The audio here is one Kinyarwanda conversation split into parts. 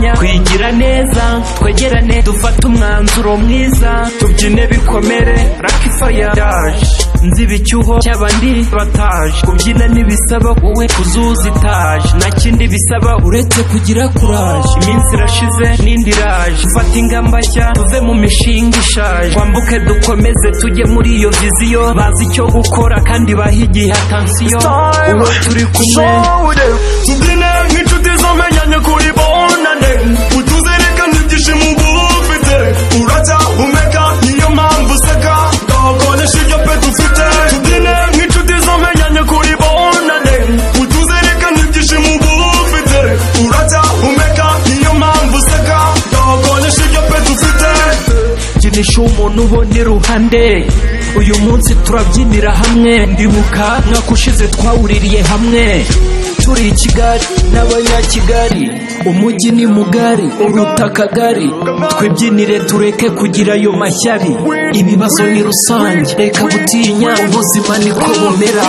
twitwara neza twegerane dufate umwanzuro mwiza tubyine bikomere raki faya yaje nziba icyuho cy'abandi bataje kubyina ntibisaba wowe kuzuza itaje nta kindi bisaba uretse kugira kuraje iminsi irashize n'indi iraje dufate ingamba nshya tuve mu mishinga ishaje twambuke dukomeze tujye muri iyo viziyo bazi icyo gukora kandi bahigiye atansiyo uwo turi kumwe tubyine nk'inshuti zomenyanye kuri bonane utuzirikane ibyishimo uba ufite uracyahumeka niyo mpamvu useka ndahakoresha ibyo pe dufite tubyine nk'inshuti zomenyanye kuri bonane utuzirikane ibyishimo uba ufite uracyahumeka niyo mpamvu useka ndahakoresha ibyo pe dufite kinisha umuntu ubona iruhande uyu munsi turabyinira hamwe ndibuka mwaka ushize twawuririye hamwe turi i kigali n'abanyakigali umujyi ni mugari uruta akagari twibyinire tureke kugira ayo mashyari ibibazo ni rusange reka gutinya ubuzima niko bumera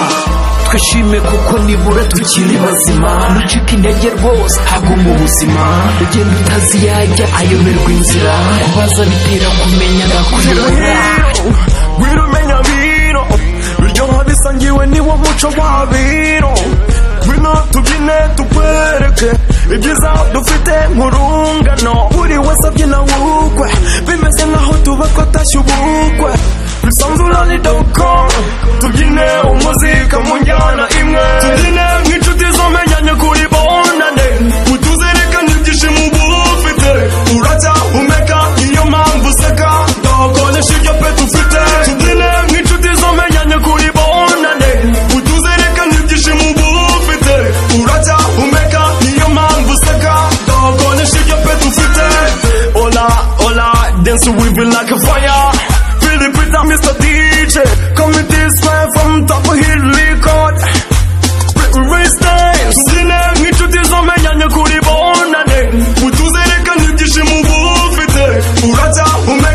twishime kuko nibura tukiri bazima nucika intege rwose haguma ubuzima ugenda utaziyajya ayoberwa inzira kubaza bitera kumenya nakuyobora Wira umenya biro biryoha bisangiwe niwo muco wa biro ngwino tubyine tukwereke ibyiza dufite nk'urungano buri wese abyina wukwe bimeze nk'aho tuba twatashye ubukwe bisanzura ni doko tubyine umuzika mu njyana imwe tubyine nk'inshuti zomenyanye kuri bonane utuzirikane ibyishimo uba ufite uracyahumeka niyo mpamvu useka ndahakoresha ibyo pe dufite tubyine nk'inshuti zomenyanye kuri bonane utuzirikane ibyishimo uba ufite uracyahumeka niyo mpamvu useka ndahakoresha ibyo pe dufite ola ola dance with me like a fire feel it with Mr. DJ come with this way from top of hill record tubyine nk'inshuti zomenyanye kuri bonane utuzirikane ibyishimo uba ufite uracyahumeka